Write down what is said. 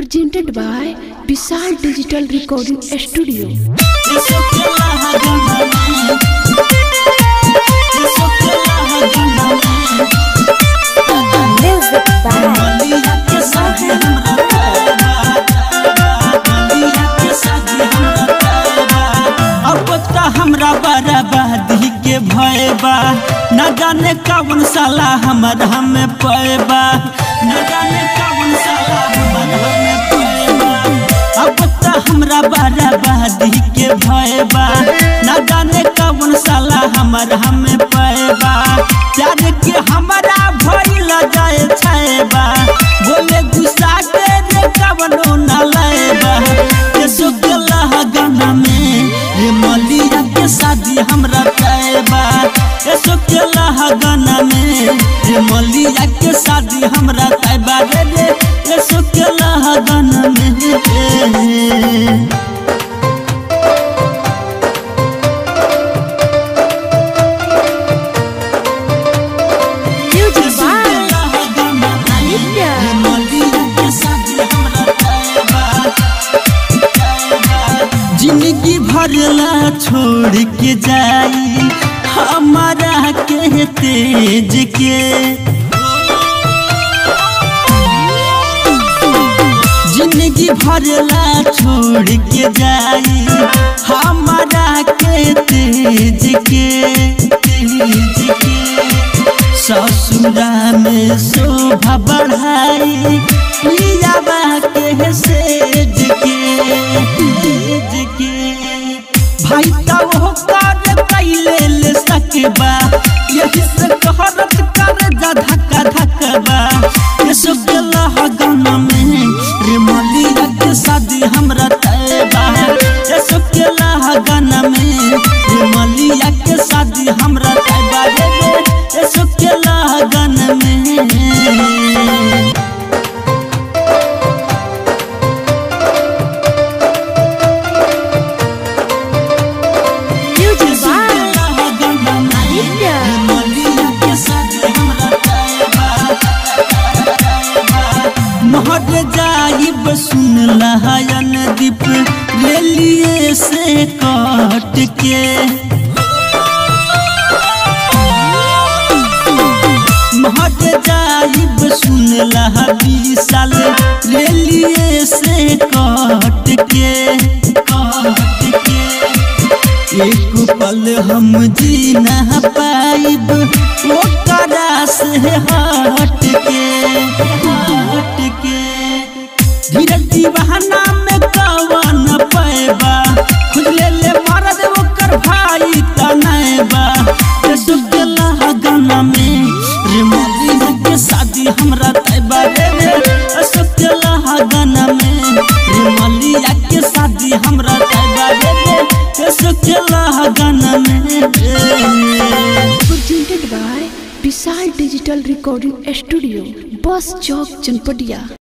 presented by Vishal Digital Recording Studio. Music by अब त हमरा बराबादी के भय बा न जाने कौन साला हमर हमें पैबा न जाने कौन साला हमर हमें पैबा अब त हमरा बराबादी के भय बा न जाने कौन साला हमर हमें पैबा प्यार के हमरा भइल जाए छैबा बोले गुस्सा के रे कवनो न लेबा ये सुगला गाना में रे मलिया के शादी हमरा तैबा ये सुगला गाना में रे मलिया के शादी हमरा तैबा रे रे ये सुगला गाना में Music by Aditya. जिंदगी भरला छोड़ के जाई हमारा के तेज के जिंदगी भरला छोड़ के जाई हमारा के तेज के तेज के ससुरा में शोभा बढ़ाई पियाबा के सेज के सेज के भाई तब हो कर कैले ले सकबा यही से कहरत कर जा धक्का धक्का ये सब गला गाना में रे मलिया के शादी हमरा तैबा ये सब गला गाना में रे मलिया के शादी हमरा तैबा रे रे ये सब गला गाना में Music by Aditya. महट जाइब सुन लहायन दीप रेलिए से कट के महट जाइब सुन लहा विशाल रेलिए से कट के कट के एक पल हम जी न पाइब ओकरा से हट के हट के धीरज दीवाना में कवन पैबा खुद ले ले मरद ओकर भाई तनैबा रे सुगला गाना में रे मोदी के शादी हमरा तैबा रे रे सुगला गाना में रे मलिया के शादी हमरा तैबा रे रे सुगला गाना में Presented by Vishal Digital Recording Studio. Bus Chowk Chanpatia.